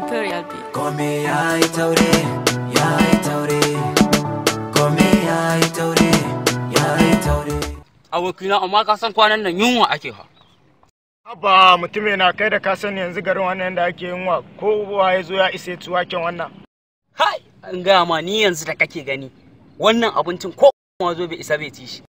Imperial Beat. Kome ya yi taure, ya yi taure. Kome ya yi taure, ya yi taure. abokina amma ka san kwanan nan yunwa ake ha Haba mutum yana kai da ka sani yanzu garin wannan da ake yin wa kowa ya zo ya isa ci waken wannan. hai an gaya ma ni yanzu da kake gani wannan abincin ko ma zo bai isa bai ci shi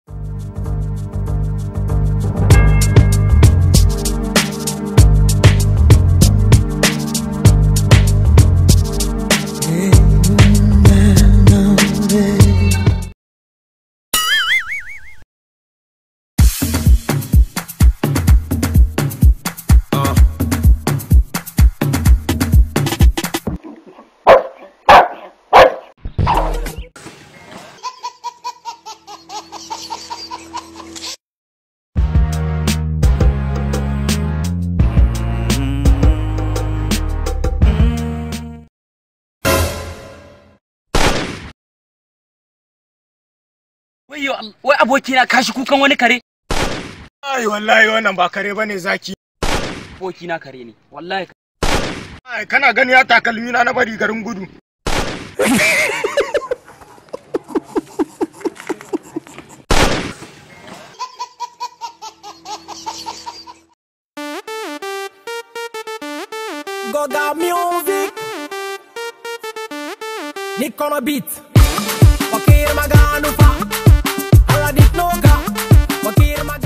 wai wai abokina kashi kukan wani kare Ai wallahi wannan ba kare bane zaki. abokina kare ne wallahi Ai kana gani ya takalmi na na bari garin gudu. Goga Music Nick on a beat Wakir maganu fa Ala dik noga Wakir maganu